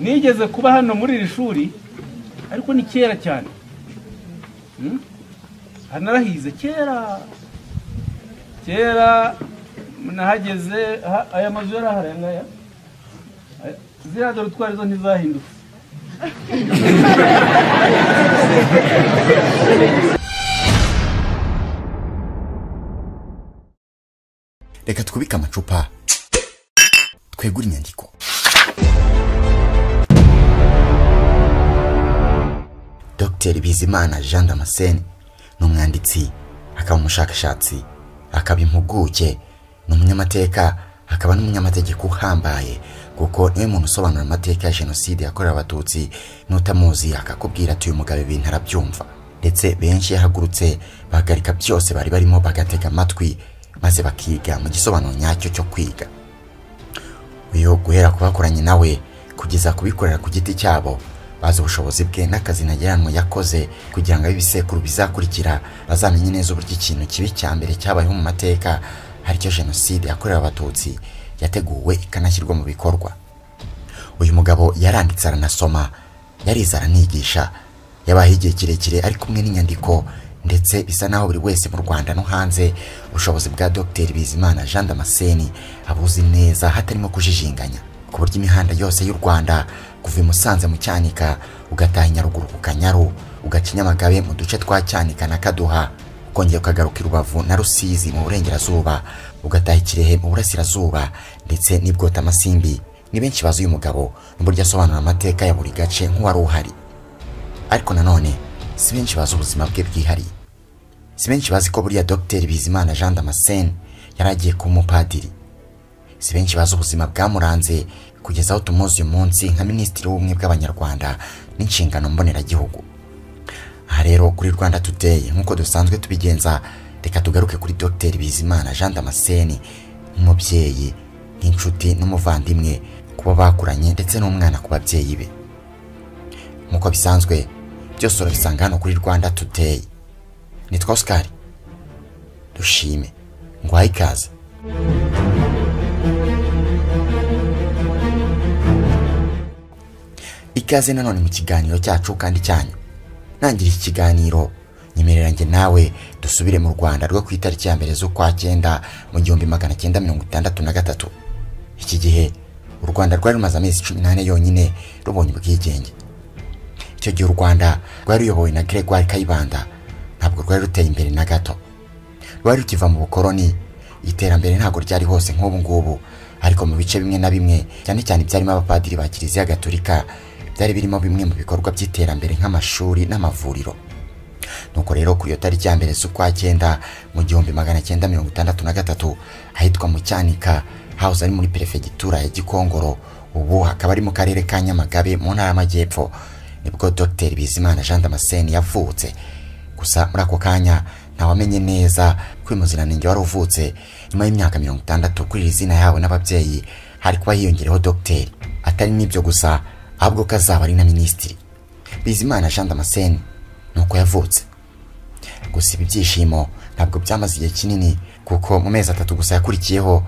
nigeze kuba hano muri iri shuri ariko ni kera cyane hanarahize kera kera nahageze ha- aya mazu yari ahari aya ngaya Aya- ziriya dorutwari zo ntizahindutse reka twubike amacupa twegure inyandiko dr bizimana jean damascene ni umwanditsi akaba umushakashatsi akaba impuguke ni umunyamateka akaba n'umunyamategeko uhambaye kuko niwe muntu usobanura amateka ya jenoside yakorewe abatutsi n'utamuzi akakubwira ati uyu mugabo ibintu arabyumva ndetse benshi yahagurutse bahagarika byose bari barimo bagatega amatwi maze bakiga mu gisobanuro nyacyo cyo kwiga uyu guhera ku bakoranye nawe kugeza kubikorera ku giti cyabo bazi ubushobozi bwe n'akazi ntageranwa yakoze kugira ngo abe ibisekuru bizakurikira bazamenye neza uburyo ikintu kibi cya mbere cyabayeho mu mateka aricyo jenoside yakorewe abatutsi yateguwe ikanashyirwa mu bikorwa uyu mugabo yaranditse aranasoma yarize aranigisha yabaye igihe kirekire ari kumwe n'inyandiko ndetse bisa naho buri wese mu rwanda no hanze ubushobozi bwa dr bizimana jean damascene abuzi neza hatarimo kujijinganya ku buryo imihanda yose y'u rwanda kuva i musanze mu cyanika ugataha i nyaruguru ku kanyaru ugaca i nyamagabe mu duce twa cyanika na kaduha ukongera ukagaruka i rubavu na rusizi mu burengerazuba ugataha i kirehe mu burasirazuba ndetse n'ibwota amasimbi ni benshi bazi uyu mugabo n'uburyo asobanura amateka ya buri gace nk'uwari uhari ariko nanone si benshi bazi ubuzima bwe bwihariye si benshi bazi ko buriya dr bizimana jean damascene yari agiye kuba umupadiri si benshi bazi ubuzima bwamuranze kugeza aho tumuzi uyu munsi nka minisitiri w'ubumwe bw'abanyarwanda n'inshingano mboneragihugu aha rero kuri rwanda today nk'uko dusanzwe tubigenza reka tugaruke kuri dr bizimana jean damascene nk'umubyeyi nk'inshuti n'umuvandimwe kuba bakuranye ndetse n'umwana ku babyeyi be nk'uko bisanzwe byose urabisanga hano kuri rwanda today nitwa oscar dushime ngwaye ikaze ikaze nanone mu kiganiro cyacu kandi cyanyu ntangira iki kiganiro nyemerera njye nawe dusubire mu rwanda rwo ku itariki ya mbere z'ukwa cyenda mu gihumbi magana cyenda mirongo itandatu na gatatu iki gihe u rwanda rwari rumaze amezi cumi n'ane yonyine rubonye ubwigenge icyo gihe u rwanda rwari ruyobowe na gregoire kayibanda ntabwo rwari ruteye imbere na gato rwari rukiva mu bukoroni iterambere ntabwo ryari hose nk'ubu ngubu ariko mu bice bimwe na bimwe cyane cyane ibyarimo abapadiri ba kiliziya gatolika byari birimo bimwe mu bikorwa by'iterambere nk'amashuri n'amavuriro nuko rero kuri iyo tariki ya mbere z'ukwa cyenda mu gihumbi magana cyenda mirongo itandatu na gatatu ahitwa mu cyanika house ari muri perefegitura ya gikongoro ubu hakaba ari mu karere ka nyamagabe mu ntara y'amajyepfo nibwo dr bizimana jean damascene yavutse gusa muri ako kanya ntawamenye neza ko uyu muziranenge wari uvutse nyuma y'imyaka mirongo itandatu kuri iri zina yahawe n'ababyeyi hari kuba hiyongereho dogiteri atari n'ibyo gusa ahubwo ko azaba ari na minisitiri bizimana jean damascene ni uko yavutse gusa ibi byishimo ntabwo byamaze igihe kinini kuko mu mezi atatu gusa yakurikiyeho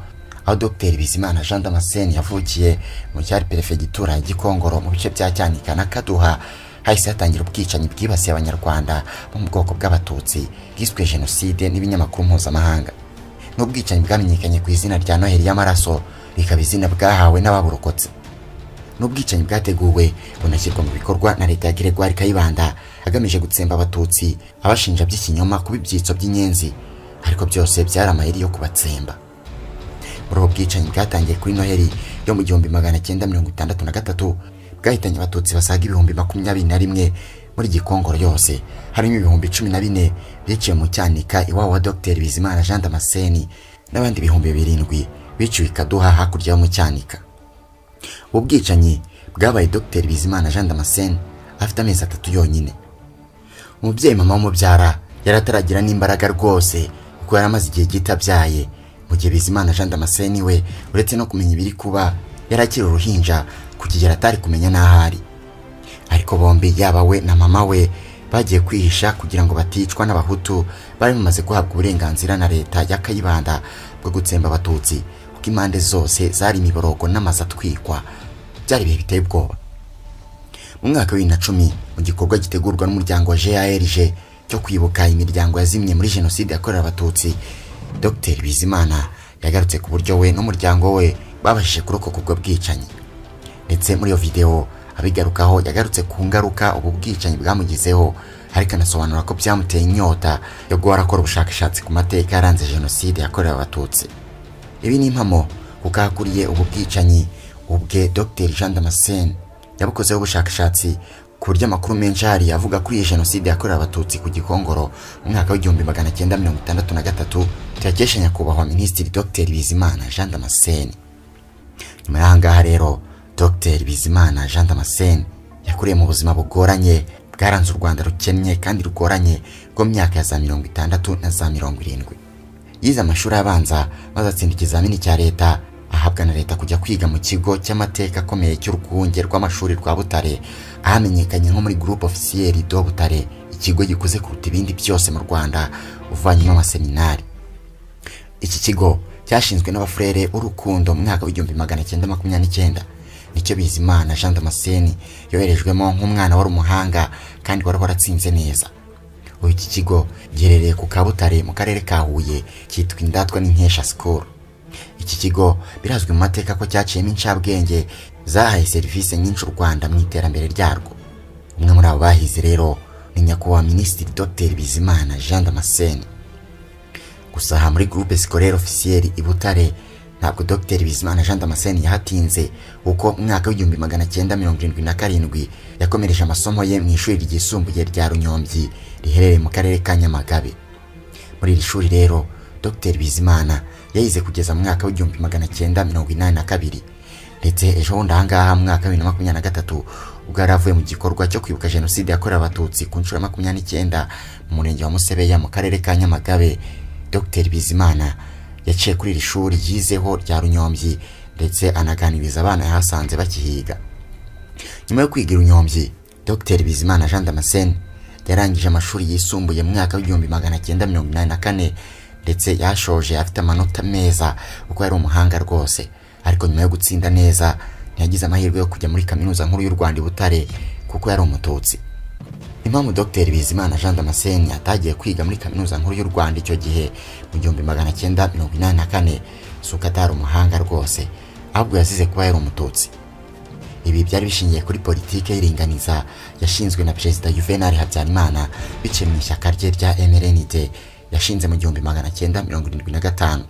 aho dr bizimana jean damascene yavukiye mu cyari perefegitura ya gikongoro mu bice bya cyanika na kaduha hahise hatangira ubwicanyi bwibasiye abanyarwanda bo mu bwoko bw'abatutsi bwiswe jenoside n'ibinyamakuru mpuzamahanga n'ubwicanyi bwamenyekanye ku izina rya noheli y'amaraso bikaba izina bwahawe n'ababurokotse n'ubwicanyi bwateguwe bunashyirwa mu bikorwa na leta ya Gregoire Kayibanda agamije gutsemba abatutsi abashinja by'ikinyoma kuba ibyitso by'inyenzi ariko byose byari amayeri yo kubatsemba muri ubu bwicanyi bwatangiye kuri noheli yo mu gihumbi magana cyenda mirongo itandatu na gatatu bwahitanye abatutsi basaga ibihumbi makumyabiri na rimwe muri gikongoro yose harimo ibihumbi cumi na bine biciwe mu cyanika iwabo wa dr bizimana jean damascene n'abandi ibihumbi birindwi biciwe i kaduha hakurya yo mu cyanika ubu bwicanyi bwabaye dr bizimana jean damascene afite amezi atatu yonyine umubyeyi mama w'umubyara yari ataragira n'imbaraga rwose kuko yari amaze igihe gito abyaye mu gihe bizimana jean damascene we uretse no kumenya ibiri kuba yari akiri uruhinja ku kigero atari kumenya n'ahari ariko bombi yaba we na mama we bagiye kwihisha kugira ngo baticwa n'abahutu bari bamaze guhabwa uburenganzira na leta ya kayibanda bwo gutsemba abatutsi kuko impande zose zari imiborogo n'amazu atwikwa byari ibihe biteye ubwoba mu mwaka wa bibiri na cumi mu gikorwa gitegurwa n'umuryango wa grg cyo kwibuka imiryango yazimye muri jenoside yakorewe abatutsi dr bizimana yagarutse ku buryo we n'umuryango we babashije kurokoka ubwo bwicanyi ndetse muri iyo videwo abigarukaho yagarutse ku ngaruka ubu bwicanyi bwamugizeho ariko anasobanura ko byamuteye inyota yo guhora akora ubushakashatsi ku mateka yaranze jenoside yakorewe abatutsi ibi ni impamo kuko ahakuriye ubu bwicanyi ubwe dr jean damascene yabukozeho ubushakashatsi ku buryo amakuru menshi ahari avuga ko iyi jenoside yakorewe abatutsi ku gikongoro mu mwaka w'igihumbi magana cyenda mirongo itandatu na gatatu tuyakesha nyakubahwa minisitiri dr bizimana jean damascene nyuma y'aha ngaha rero dr bizimana jean damascene yakuriye mu buzima bugoranye bwaranze u rwanda rukennye kandi rugoranye rwo mu myaka ya za mirongo itandatu na za mirongo irindwi yize amashuri abanza maze atsinda ikizamini cya leta ahabwa na leta kujya kwiga mu kigo cy'amateka akomeye cy'urwunge rw'amashuri rwa butare ahamenyekanye nko muri groupe officiere do butare ikigo gikuze kuruta ibindi byose mu rwanda uvanyemo amaseminari iki kigo cyashinzwe n'abafurere b'urukundo mu mwaka w'igihumbi magana cyenda makumyabiri n'icyenda nicyo bizimana jean damascene yoherejwemo nk'umwana wari umuhanga kandi wari waratsinze neza ubu iki kigo giherereye ku kabutare mu karere ka huye cyitwa indatwa n'inkesha sikoro iki kigo birazwi mu mateka ko cyaciyemo incabwenge zahaye serivisi nyinshi u rwanda mu iterambere ryarwo umwe muri abo bahize rero ni nyakubahwa minisitiri dr bizimana jean damascene gusa aha muri groupe scolaire officielle i butare ntabwo Dr bizimana jean damascene yahatinze kuko mu mwaka w'igihumbi magana cyenda mirongo irindwi na karindwi yakomereje amasomo ye mu ishuri ryisumbuye rya runyombyi riherereye mu karere ka nyamagabe muri iri shuri rero Dr bizimana yayize kugeza mu mwaka w'igihumbi magana cyenda mirongo inani na kabiri ndetse ejo bundi aha ngaha mu mwaka wa bibiri na makumyabiri na gatatu ubwo yari avuye mu gikorwa cyo kwibuka jenoside yakorewe abatutsi ku nshuro ya makumyabiri n'icyenda mu murenge wa musebeya mu karere ka nyamagabe Dr bizimana yaciye kuri iri shuri yizeho rya runyombyi ndetse anaganiriza abana yahasanze bakihiga nyuma yo kwiga runyombyi dr bizimana jean damascene yarangije amashuri yisumbuye mu mwaka w'igihumbi magana cyenda mirongo inani na kane ndetse yashoje afite amanota meza kuko yari umuhanga rwose ariko nyuma yo gutsinda neza ntiyagize amahirwe yo kujya muri kaminuza nkuru y'u rwanda i butare kuko yari umututsi impamvu dr bizimana jean damascene atagiye kwiga muri kaminuza nkuru y'u rwanda icyo gihe mu gihumbi magana cyenda mirongo inani na kane si uko atari umuhanga rwose ahubwo yazize kuba yari umututsi ibi byari bishingiye kuri politike y'iringaniza yashinzwe na perezida juvenal habyarimana biciye mu ishyaka rye rya mrnd yashinze mu gihumbi magana cyenda mirongo irindwi na gatanu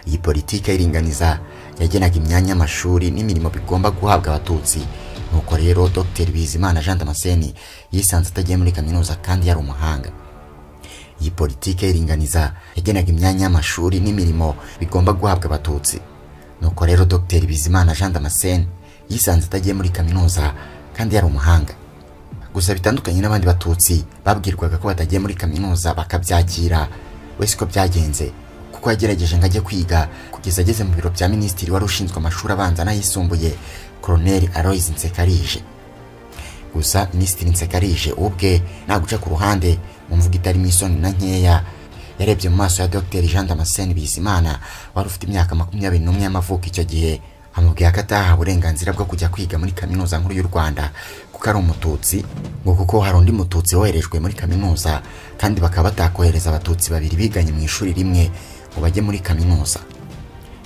iyi politike y'iringaniza yagenaga imyanya y'amashuri n'imirimo bigomba guhabwa abatutsi nuko rero dr bizimana jean damascene yisanze atagiye muri kaminuza kandi yari umuhanga iyi politike y'iringaniza yagenaga imyanya y'amashuri n'imirimo bigomba guhabwa abatutsi nuko rero dr bizimana jean damascene yisanze atagiye muri kaminuza kandi yari umuhanga gusa bitandukanye n'abandi batutsi babwirwaga ko batagiye muri kaminuza bakabyakira we siko byagenze kuko yagerageje ngo ajye kwiga kugeza ageze mu biro bya minisitiri wari ushinzwe amashuri abanza n'ayisumbuye koroneri Aloys Nsekarije gusa minisitiri Nsekarije ubwe naguca ku ruhande mu mvuga itarimo isoni na nkeya yarebye mu maso ya Dr Jean Damascene Bizimana wari ufite imyaka makumyabiri n'umwe y'amavuko icyo gihe amubwiye ko atahawe uburenganzira bwo kujya kwiga muri kaminuza nkuru y'u Rwanda kuko ari umututsi ngo kuko hari undi mututsi woherejwe muri kaminuza kandi bakaba batakohereza abatutsi babiri biganye mu ishuri rimwe ngo bajye muri kaminuza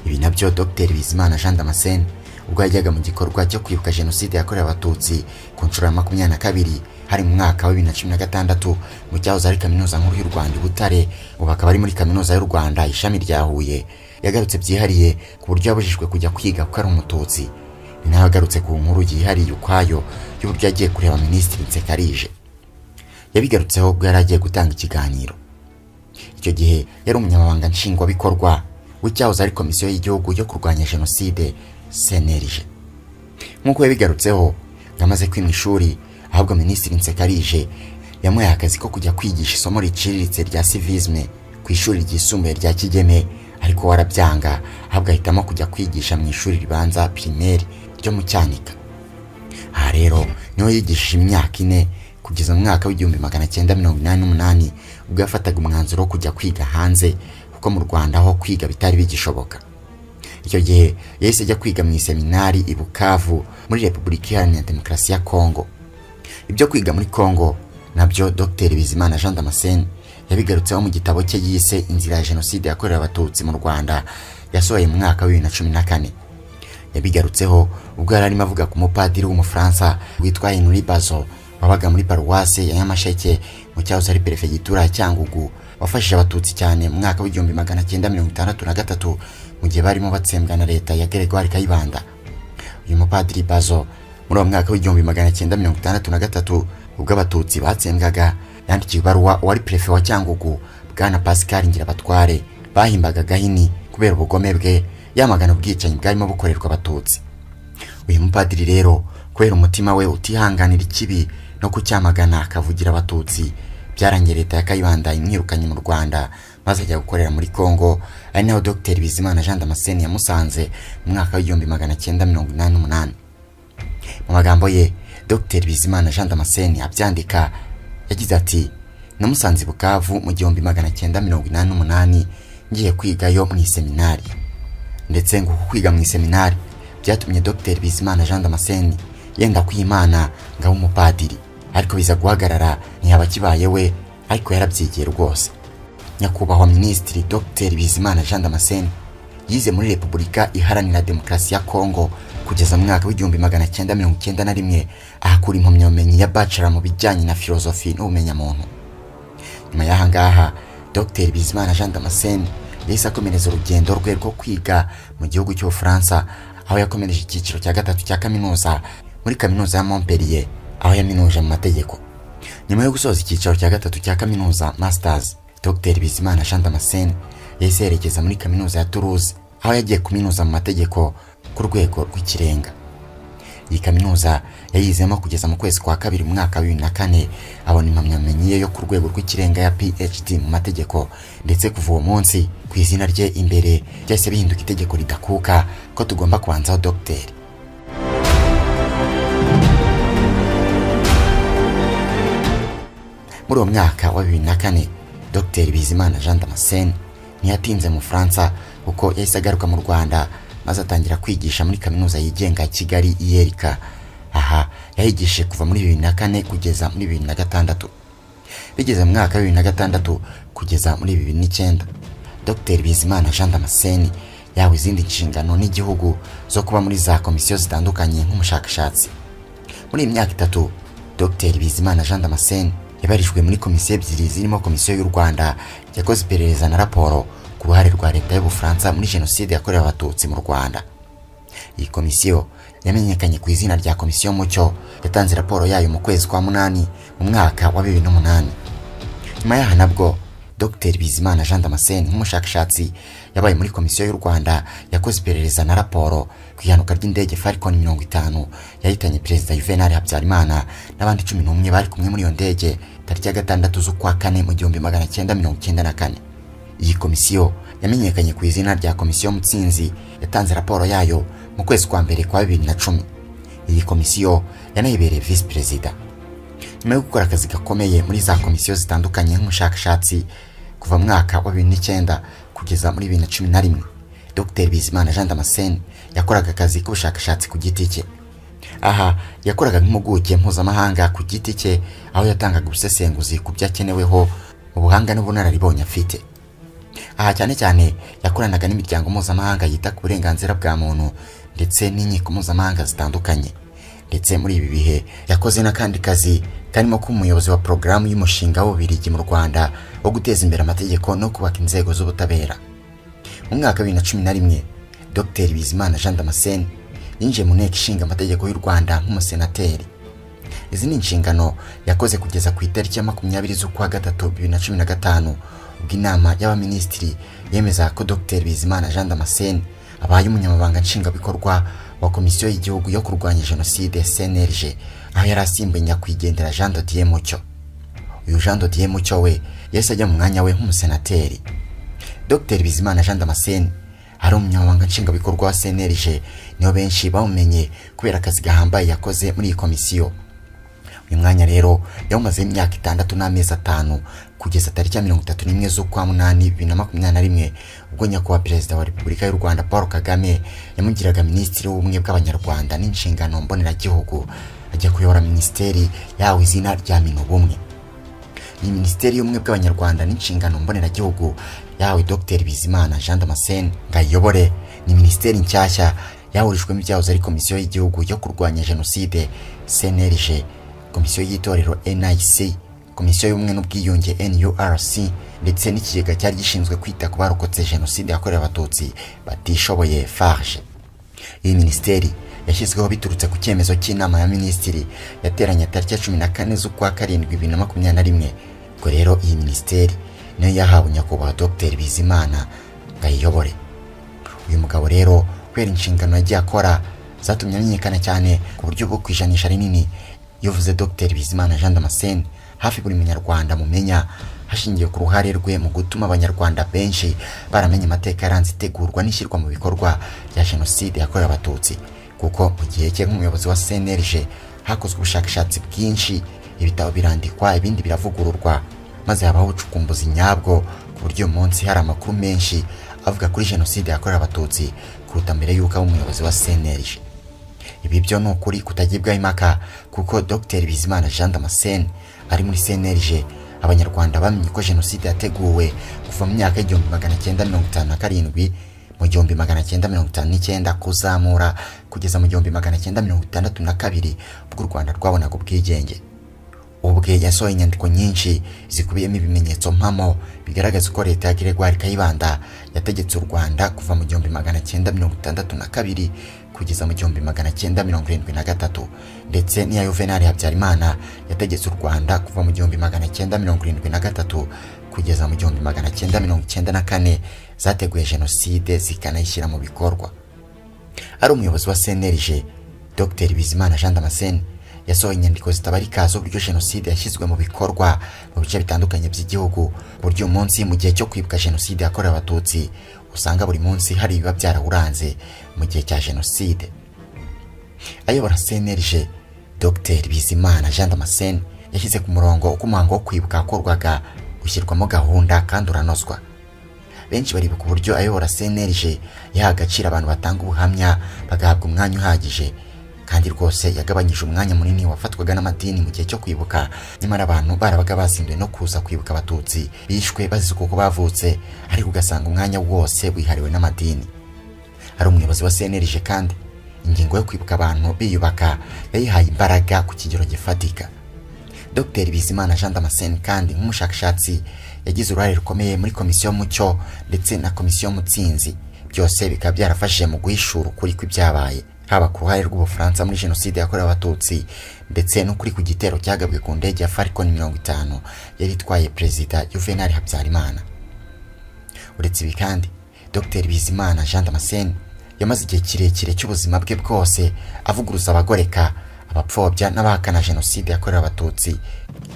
ibi nabyo Dr Bizimana Jean Damascene ubwo yajyaga mu gikorwa cyo kwibuka jenoside yakorewe abatutsi ku nshuro ya makumyabiri na kabiri hari mu mwaka wa bibiri na cumi na gatandatu mu cyahoze ari kaminuza nkuru y'u rwanda i butare ubu akaba ari muri kaminuza y'u rwanda ishami rya huye yagarutse byihariye ku buryo yabujijwe kujya kwiga kuko ari umututsi ni nawe agarutse ku nkuru yihariye ukwayo y'uburyo yagiye kureba minisitiri nsekarije yabigarutseho ubwo yari agiye gutanga ikiganiro icyo gihe yari umunyamabanga nshingwabikorwa w'icyahoze ari komisiyo y'igihugu yo kurwanya jenoside senerije nk'uko yabigarutseho ngamaze kwima ishuri ahubwo minisitiri nsekarije yamuhaye akazi ko kujya kwigisha isomo riciriritse rya sivisme ku ishuri ryisumbuye rya kigeme ariko warabyanga ahubwo ahitamo kujya kwigisha mu ishuri ribanza pirimeri ryo mu cyanika aha rero niho yigishije imyaka ine kugeza mu mwaka w'igihumbi magana cyenda mirongo inani n'umunani ubwo yafataga umwanzuro wo kujya kwiga hanze kuko mu rwanda aho kwiga bitari bigishoboka icyo gihe yahise ajya kwiga mu iseminari i bukavu muri repubulika iharanira demokarasi ya kongo ibyo kwiga muri kongo nabyo dr bizimana jean damascene yabigarutseho mu gitabo cye yise inzira ya jenoside yakorewe abatutsi mu rwanda yasohoye mu mwaka wa bibiri na cumi na kane yabigarutseho ubwo yari arimo avuga ku mupadiri w'umufaransa witwa henry bazo wabaga muri paruwasi ya nyamasheke mu cyahoze ari perefegitura ya cyangugu wafashije abatutsi cyane mu mwaka w'igihumbi magana cyenda mirongo itandatu na gatatu mu gihe barimo batsembwa na leta ya gregoire kayibanda uyu mupadiri bazo muri uwo mwaka w'igihumbi magana cyenda mirongo itandatu na gatatu ubwo abatutsi batsembwaga yandikiye ibaruwa uwari perefe wa cyangugu bwana pascal ngirabatware bahimbaga gahini kubera ubugome bwe yamagana ubwicanyi bwarimo bukorerwa abatutsi uyu mupadiri rero kubera umutima we utihanganira ikibi no kucyamagana akavugira abatutsi byarangiye leta ya kayibanda imwirukanye mu rwanda maze ajya gukorera muri congo ari naho dr bizimana jean damascene yamusanze mu mwaka w'igihumbi magana cyenda mirongo inani n'umunani mu magambo ye dr bizimana jean damascene abyandika yagize ati namusanze bukavu mu gihumbi magana cyenda mirongo inani n'umunani ngiye kwigayo mu iseminari ndetse ngo kwiga mu iseminari byatumye dr bizimana jean damascene yenda kwimana ngo abe umupadiri ariko biza guhagarara ntiyaba akibaye we ariko yarabyigiye rwose nyakubahwa minisitiri dr bizimana jean damascene yize muri repubulika iharanira demokarasi ya kongo kugeza mu mwaka w'igihumbi magana cyenda mirongo icyenda na rimwe ahakura impamyabumenyi ya bachelor mu bijyanye na filozofi n'ubumenyamuntu nyuma y'aha ngaha dr bizimana jean damascene yahise akomereza urugendo rwe rwo kwiga mu gihugu cy'ubufaransa aho yakomereje icyiciro cya gatatu cya kaminuza muri kaminuza ya montpellier aho yaminuje mu mategeko nyuma yo gusoza icyiciro cya gatatu cya kaminuza masters dr bizimana jean damascene yahise yerekeza muri kaminuza ya toulouse aho yagiye kuminuza mu mategeko ku rwego rw'ikirenga iyi kaminuza yayizemo kugeza mu kwezi kwa kabiri mu mwaka wa bibiri na kane abona impamyabumenyi ye yo ku rwego rw'ikirenga ya phd mu mategeko ndetse kuva uwo munsi ku izina rye imbere ryahise bihinduka itegeko ridakuka ko tugomba kubanzaho dogiteri muri uwo mwaka wa bibiri na kane dr bizimana jean damascene ntiyatinze mu faransa kuko yahise agaruka mu rwanda maze atangira kwigisha muri kaminuza yigenga ya kigali iyerika aha yahigishije kuva muri bibiri na kane kugeza muri bibiri na gatandatu bigeze mu mwaka wa bibiri na gatandatu kugeza muri bibiri n'icyenda dr bizimana jean damascene yahawe izindi nshingano n'igihugu zo kuba muri za komisiyo zitandukanye nk'umushakashatsi muri iyi myaka itatu dr bizimana jean damascene yabarijwe muri komisiyo ebyiri zirimo komisiyo y'u rwanda yakoze iperereza na raporo ku ruhare rwa leta y'ubufaransa muri jenoside yakorewe abatutsi mu rwanda iyi komisiyo yamenyekanye ku izina rya komisiyo mucyo yatanze raporo yayo mu kwezi kwa munani mu mwaka wa bibiri n'umunani nyuma yaha nabwo dr bizimana jean damascene nk'umushakashatsi yabaye muri komisiyo y'u rwanda yakoze iperereza na raporo ku ihanuka ry'indege falcon mirongo itanu yahitanye perezida juvenal habyarimana n'abandi cumi n'umwe bari kumwe muri iyo ndege tariki ya gatandatu z'ukwa kane mu gihumbi magana cyenda mirongo icyenda na kane iyi komisiyo yamenyekanye ku izina rya komisiyo mutsinzi yatanze raporo yayo mu kwezi kwa mbere kwa bibiri na cumi iyi komisiyo yanayibereye visi perezida nyuma yo gukora akazi gakomeye muri za komisiyo zitandukanye nk'umushakashatsi kuva mu mwaka wa bibiri n'icyenda kugeza muri bibiri na cumi na rimwe dr bizimana jean damascene yakoraga akazi k'ubushakashatsi ku giti cye aha yakoraga nk'impuguke mpuzamahanga ku giti cye aho yatangaga ubusesenguzi ku byakeneweho mu buhanga n'ubunararibonye afite aha cyane cyane yakoranaga n'imiryango mpuzamahanga yita ku burenganzira bwa muntu ndetse n'inkiko mpuzamahanga zitandukanye ndetse muri ibi bihe yakoze n'akandi kazi karimo kuba umuyobozi wa porogaramu y'umushinga w'ububirigi mu rwanda wo guteza imbere amategeko no kubaka inzego z'ubutabera mu mwaka wa bibiri na cumi na rimwe dr bizimana jean damascene yinjiye mu nteko ishinga amategeko y'u rwanda nk'umusenateri izi ni inshingano yakoze kugeza ku itariki ya makumyabiri z'ukwa gatatu bibiri na cumi na gatanu ubwo inama y'abaminisitiri yemeza ko dr bizimana jean damascene abaye umunyamabanga nshingwabikorwa wa komisiyo y'igihugu yo kurwanya jenoside cnlg aho yari asimbuye nyakwigendera jean dodier mucyo uyu jean dodier mucyo we yahise ajya mu mwanya we nk'umusenateri dr bizimana jean damascene ari umunyamabanga nshingwabikorwa wa cnlg nibo benshi bamumenye kubera akazi gahambaye yakoze muri iyi komisiyo uyu mwanya rero yawumazeho imyaka itandatu n'amezi atanu kugeza tariki ya mirongo itatu n'imwe z'ukwa munani bibiri na makumyabiri na rimwe ubwo nyakubahwa perezida wa repubulika y'u rwanda paul kagame yamugiraga minisitiri w'ubumwe bw'abanyarwanda n'inshingano mboneragihugu ajya kuyobora minisiteri yawe izina rya minubumwe ni minisiteri y'ubumwe bw'abanyarwanda n'inshingano mboneragihugu yawe dr bizimana jean damascene ngo ayiyobore ni minisiteri nshyashya yahurijwemo ibyahoze ari komisiyo y'igihugu yo kurwanya jenoside cnlg komisiyo y'itorero nic komisiyo y'ubumwe n'ubwiyunge nurc ndetse n'ikigega cyari gishinzwe kwita ku barokotse jenoside yakorewe abatutsi batishoboye farge iyi minisiteri yashyizweho biturutse ku cyemezo cy'inama ya minisitiri yateranye tariki ya cumi na kane z'ukwa karindwi bibiri na makumyabiri na rimwe ubwo rero iyi minisiteri niyo yahawe nyakubahwa dr bizimana ngo ayiyobore uyu mugabo rero kubera inshingano yagiye akora zatumye amenyekana cyane ku buryo bwo ku ijanisha rinini iyo uvuze dr bizimana jean damascene hafi buri munyarwanda mumenya hashingiwe ku ruhare rwe mu gutuma abanyarwanda benshi baramenya amateka yaranze itegurwa n'ishyirwa mu bikorwa rya jenoside yakorewe abatutsi kuko mu gihe cye nk'umuyobozi wa cnlg hakozwe ubushakashatsi bwinshi ibitabo birandikwa ibindi biravugururwa maze habaho ubucukumbuzi nyabwo ku buryo uyu munsi hari amakuru menshi avuga kuri jenoside yakorewe abatutsi kuruta mbere y'uko aba umuyobozi wa cnlg ibi byo ni ukuri kutagibwaho impaka kuko dr bizimana jean damascene ari muri cnlg abanyarwanda bamenye ko jenoside yateguwe kuva mu myaka y'igihumbi magana cyenda mirongo itanu na karindwi mu gihumbi magana cyenda mirongo itanu n'icyenda kuzamura kugeza mu gihumbi magana cyenda mirongo itandatu na kabiri ubwo u rwanda rwabonaga ubwigenge ubwe yasohoye inyandiko nyinshi zikubiyemo ibimenyetso mpamo bigaragaza ko leta ya gregoire kayibanda yategetse u rwanda kuva mu gihumbi magana cyenda mirongo itandatu na kabiri kugeza mu gihumbi magana cyenda mirongo irindwi na gatatu ndetse n'iya yuvenali habyarimana yategetse u rwanda kuva mu gihumbi magana cyenda mirongo irindwi na gatatu kugeza mu gihumbi magana cyenda mirongo cyenda na kane zateguye jenoside zikanayishyira mu bikorwa ari umuyobozi wa cnlg dr bizimana jean damascene yasohoye inyandiko zitabarika z'uburyo jenoside yashyizwe mu bikorwa mu bice bitandukanye by'igihugu ku buryo uyu munsi mu gihe cyo kwibuka jenoside yakorewe abatutsi usanga buri munsi hari ibiba byarawuranze mu gihe cya jenoside ayobora cnlg dr bizimana jean damascene yashyize ku murongo uko umuhango wo kwibuka wakorwaga ushyirwamo gahunda kandi uranozwa benshi baribuka uburyo ayobora cnlg yaha agaciro abantu batanga ubuhamya bagahabwa umwanya uhagije kandi rwose yagabanyije umwanya munini wafatwaga n'amadini mu gihe cyo kwibuka nyamara abantu barabaga bazinduwe no kuza kwibuka abatutsi bishwe bazize uko bavutse ariko ugasanga umwanya wose wihariwe n'amadini hari umuyobozi wa cnlg kandi ingingo yo kwibuka abantu biyubaka yayihaye imbaraga ku kigero gifatika dr bizimana jean damascene kandi nk'umushakashatsi yagize uruhare rukomeye muri komisiyo mucyo ndetse na komisiyo mutsinzi byose bikaba byarafashije mu guhishura ukuri kw'ibyabaye haba ku ruhare rw'ubufaransa muri jenoside yakorewe abatutsi ndetse n'ukuri ku gitero cyagabwe ku ndege ya falcon mirongo itanu yari itwaye perezida juvenal habyarimana uretse ibi kandi dr bizimana jean damascene yamaze igihe kirekire cy'ubuzima bwe bwose avuguruza abagoreka abapfobya n'abahakana jenoside yakorewe abatutsi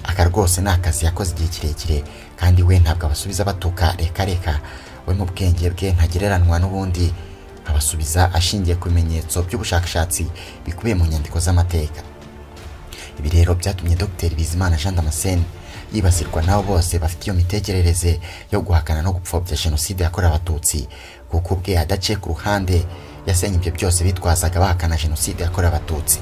aka rwose ni akazi yakoze igihe kirekire kandi we ntabwo abasubiza batuka rekareka we mu bwenge bwe ntagereranwa n'ubundi abasubiza ashingiye ku bimenyetso by'ubushakashatsi bikubiye mu nyandiko z'amateka ibi rero byatumye dr bizimana jean damascene yibasirwa n'abo bose bafite iyo mitekerereze yo guhakana no gupfobya jenoside yakorewe abatutsi kuko ubwe adaciye ku ruhande yasenye ibyo byose bitwazaga bahakana jenoside yakorewe abatutsi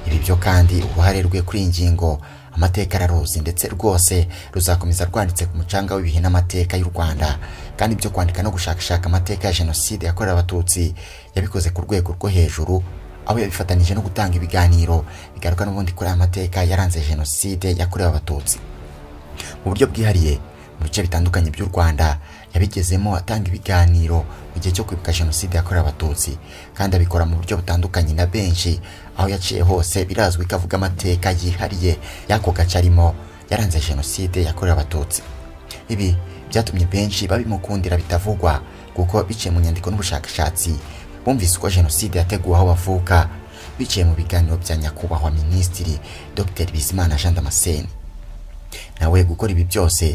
ibi byo kandi uruhare rwe kuri iyi ngingo amateka araruzi ndetse rwose ruzakomeza rwanditse ku mucanga w'ibihe n'amateka y'u rwanda kandi ibyo kwandika no gushakashaka amateka ya jenoside yakorewe abatutsi yabikoze ku rwego rwo hejuru aho yabifatanyije no gutanga ibiganiro bigaruka n'ubundi kuri aya mateka yaranze jenoside yakorewe abatutsi mu buryo bwihariye mu bice bitandukanye by'u rwanda yabigezemo atanga ibiganiro mu gihe cyo kwibuka jenoside yakorewe abatutsi kandi abikora mu buryo butandukanye na benshi aho yaciye hose birazwi ko avuga amateka yihariye y'ako gace arimo yaranze jenoside yakorewe abatutsi ibi byatumye benshi babimukundira bitavugwa kuko biciye mu nyandiko n'ubushakashatsi bumvise uko jenoside yateguwe aho bavuka biciye mu biganiro bya nyakubahwa minisitiri dr bizimana jean damascene nawe gukora ibi byose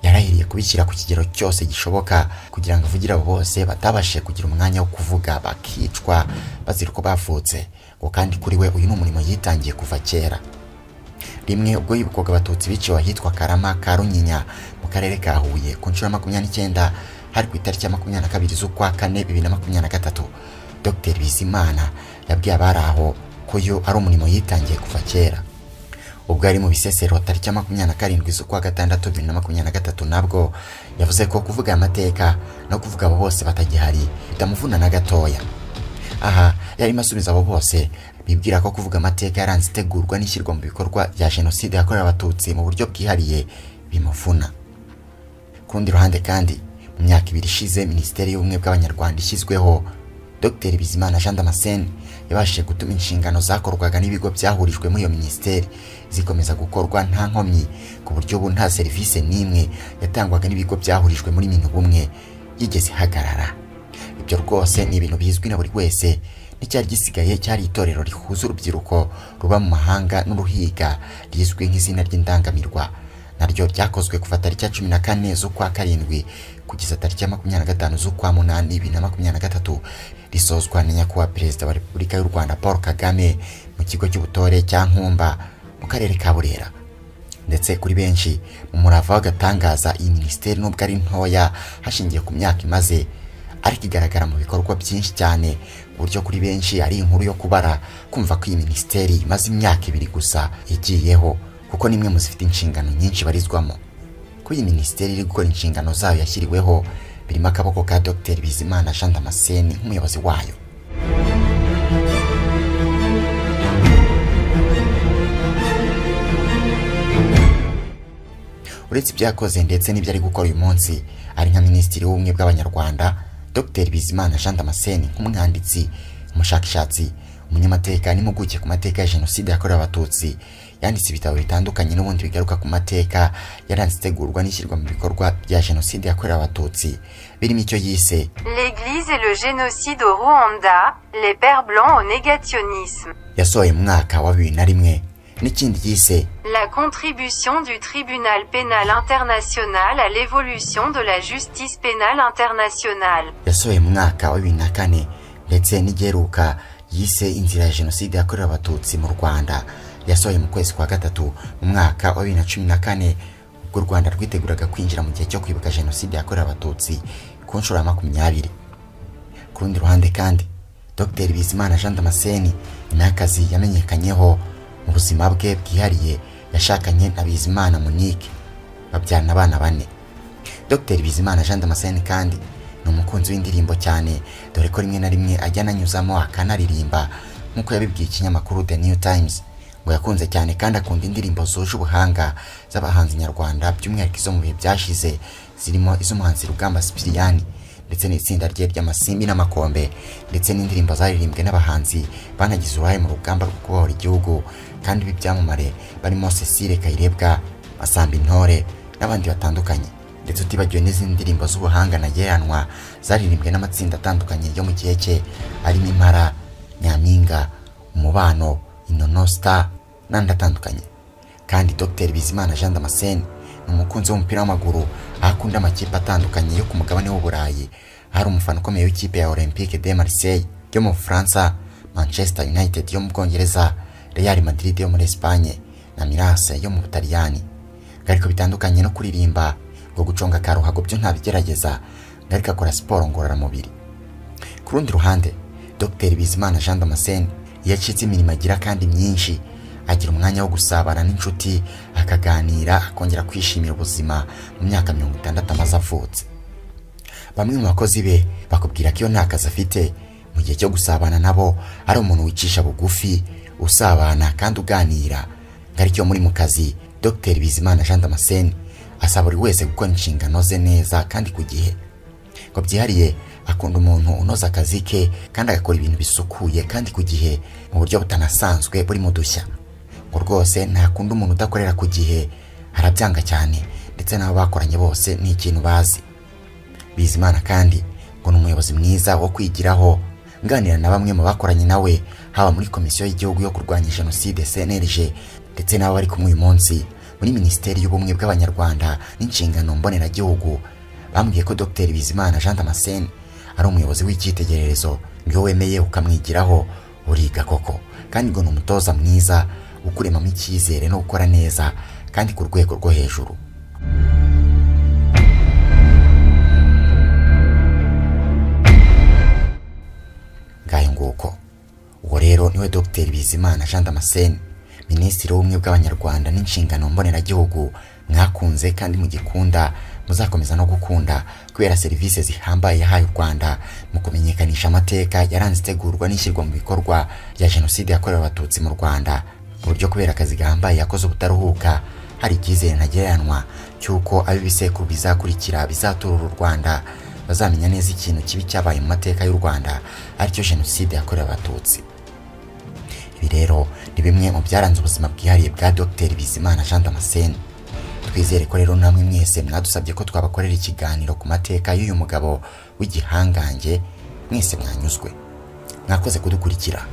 yarahiriye kubishyira ku kigero cyose gishoboka kugira ngo avugire abo bose batabashije kugira umwanya wo kuvuga bakicwa bazira uko bavutse ngo kandi kuri we uyu ni umurimo yitangiye kuva kera rimwe ubwo yibukwaga abatutsi biciwe ahitwa karama ka runyinya mu akarere ka huye ku nshuro ya makumyabiri n'icyenda hari ku itariki ya makumyabiri na kabiri z'ukwa kane bibiri na makumyabiri na gatatu dr bizimana yabwiye abari aho ko yo ari umurimo yitangiye kuva kera ubwo yari mu bisesero tariki ya makumyabiri na karindwi z'ukwa gatandatu bibiri na makumyabiri na gatatu nabwo yavuze ko kuvuga amateka no kuvuga abo bose batagihari bitamuvuna na gatoya aha yarimo asubiza abo bose bibwira ko kuvuga amateka yaranze itegurwa n'ishyirwa mu bikorwa rya jenoside yakorewe abatutsi mu buryo bwihariye bimuvuna ku rundi ruhande kandi mu myaka ibiri ishize minisiteri y'ubumwe bw'abanyarwanda ishyizweho dr bizimana jean damascene yabashije gutuma inshingano zakorwaga n'ibigo byahurijwe muri iyo minisiteri zikomeza gukorwa nta nkomyi ku buryo ubu nta serivisi n'imwe yatangwaga n'ibigo byahurijwe muri minu bumwe yigeze ihagarara ibyo rwose ni ibintu bizwi na buri wese n'icyari gisigaye cyari itorero rihuza urubyiruko ruba mu mahanga n'uruhiga rizwi nk'izina ry'indangamirwa naryo ryakozwe kuva tariki ya cumi na kane z'ukwa karindwi kugeza tariki ya makumyabiri na gatanu z'ukwa munani bibiri na makumyabiri na gatatu risozwa na nyakubahwa perezida wa repubulika y'u rwanda paul kagame mu kigo cy'ubutore cya nkumba mu karere ka burera ndetse kuri benshi mu murava w'agatangaza iyi minisiteri nubwo ari ntoya hashingiye ku myaka imaze ariko igaragara mu bikorwa byinshi cyane ku buryo kuri benshi ari inkuru yo kubara kumva ko iyi minisiteri imaze imyaka ibiri gusa igiyeho kuko nimwe mu zifite inshingano nyinshi barizwamo ko iyi minisiteri iri gukora inshingano zayo yashyiriweho birimo akaboko ka dr bizimana jean damascene nk'umuyobozi wayo uretse ibyo yakoze ndetse n'ibyo ari gukora uyu munsi ari nka minisitiri w'ubumwe bw'abanyarwanda dr bizimana jean damascene nk'umwanditsi umushakashatsi umunyamateka n'impuguke ku mateka ya jenoside yakorewe abatutsi yanditse ibitabo bitandukanye n'ubundi bigaruka ku mateka yaranze itegurwa n'ishyirwa mu bikorwa bya jenoside yakorewe abatutsi birimo icyo yise L'Église et le génocide au Rwanda, les Pères blancs au négationnisme. yasohoye mu mwaka wa bibiri na rimwe n'ikindi yise La contribution du tribunal pénal international à l'évolution de la justice pénale internationale. yasohoye mu mwaka wa bibiri na kane ndetse n'igeruka yise inzira ya jenoside yakorewe abatutsi mu rwanda yasohoye mu kwezi kwa gatatu mu mwaka wa bibiri na cumi na kane ubwo u rwanda rwiteguraga kwinjira mu gihe cyo kwibuka jenoside yakorewe abatutsi ku nshuro ya makumyabiri ku rundi ruhande kandi dr bizimana jean damascene nyuma y'akazi yamenyekanyeho mu buzima bwe bwihariye yashakanye na bizimana monique babyarana abana bane dr bizimana jean damascene kandi ni umukunzi w'indirimbo cyane dore ko rimwe na rimwe ajya ananyuzamo akanaririmba nk'uko yabibwiye ikinyamakuru the new times ngo yakunze cyane kandi akunda indirimbo zuje ubuhanga z'abahanzi nyarwanda by'umwihariko izo mu bihe byashize zirimo iz'umuhanzi rugamba sipiriyani ndetse n'itsinda rye ry'amasimbi n'amakombe ndetse n'indirimbo zaririmbwe n'abahanzi banagize uruhare mu rugamba rwo kubohora igihugu kandi b'ibyamamare barimo cecile kayirebwa asamba intore n'abandi batandukanye ndetse utibagiwe n'izindi ndirimbo z'ubuhanga ntageranwa zaririmbwe n'amatsinda atandukanye yo mu gihe cye arimo impara nyampinga umubano inono star n'andi atandukanye kandi dr bizimana jean damascene ni umukunzi w'umupira w'amaguru aho akunda amakipe atandukanye yo ku mugabane w'uburayi aho ari umufana ukomeye w'ikipe ya olympique de marseille yo mu bufaransa manchester united yo mu bwongereza real madrid yo muri espagne na mirase yo mu butaliyani ariko bitandukanye no kuririmba ngo guconga akaruhago byo ntabigerageza ariko akora siporo ngororamubiri ku rundi ruhande dr bizimana jean damascene iyo acitse imirimo agira kandi myinshi agira umwanya wo gusabana n'inshuti akaganira akongera kwishimira ubuzima mu myaka mirongo itandatu amaze avutse bamwe mu bakozi be bakubwira ko iyo nta kazi afite mu gihe cyo gusabana nabo ari umuntu wicisha bugufi usabana kandi uganira ngo aricyo muri mu kazi dr bizimana jean damascene asaba buri wese gukora inshingano ze neza kandi ku gihe ngo byihariye akunda umuntu unoza akazi ke kandi agakora ibintu bisukuye kandi ku gihe mu buryo butanasanzwe burimo udushya ngo rwose ntakunda umuntu udakorera ku gihe arabyanga cyane ndetse n'abo bakoranye bose ni ikintu bazi bizimana kandi ngo ni umuyobozi mwiza wo kwigiraho nganira na bamwe mu bakoranye nawe haba muri komisiyo y'igihugu yo kurwanya jenoside cnlg ndetse n'abo bari kumwe uyu munsi muri minisiteri y'ubumwe bw'abanyarwanda n'inshingano mboneragihugu bambwiye ko dr bizimana jean damascene ari umuyobozi w'icyitegererezo iyo wemeye ukamwigiraho uriga koko kandi ngo ni umutoza mwiza ukuremamo icyizere no gukora neza kandi ku rwego rwo hejuru nguko uwo rero niwe dogiteri bizimana jean damascene minisitiri w'ubumwe bw'abanyarwanda n'inshingano mboneragihugu mwakunze kandi mugikunda muzakomeza no gukunda kubera serivisi zihambaye yahaye u rwanda mu kumenyekanisha amateka yaranze itegurwa n'ishyirwa mu bikorwa rya jenoside yakorewe abatutsi mu rwanda mu buryo kubera akazi gahambaye yakoze ubutaruhuka hari icyizere ntagereranwa cy'uko ab'ibisekuru bizakurikira bizaturura u rwanda bazamenya neza ikintu kibi cyabaye mu mateka y'u rwanda aricyo jenoside yakorewe abatutsi ibi rero ni bimwe mu byaranze ubuzima bwihariye bwa dr bizimana jean damascene twizere ko rero namwe mwese mwadusabye ko twabakorera ikiganiro ku mateka y'uyu mugabo w'igihangange mwese mwanyuzwe mwakoze kudukurikira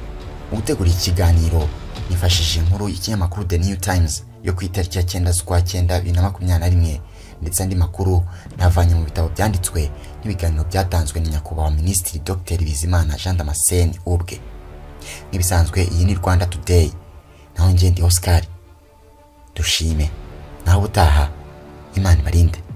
mu gutegura iki kiganiro nifashishije inkuru y'ikinyamakuru the new times yo ku itariki ya cyenda z'ukwa cyenda bibiri na makumyabiri na rimwe ndetse andi makuru navanye mu bitabo byanditswe n'ibiganiro byatanzwe na nyakubahwa minisitiri dr bizimana jean damascene ubwe nk'ibisanzwe iyi ni rwanda today naho ngende oscar dushime naho ubutaha imana ibarinde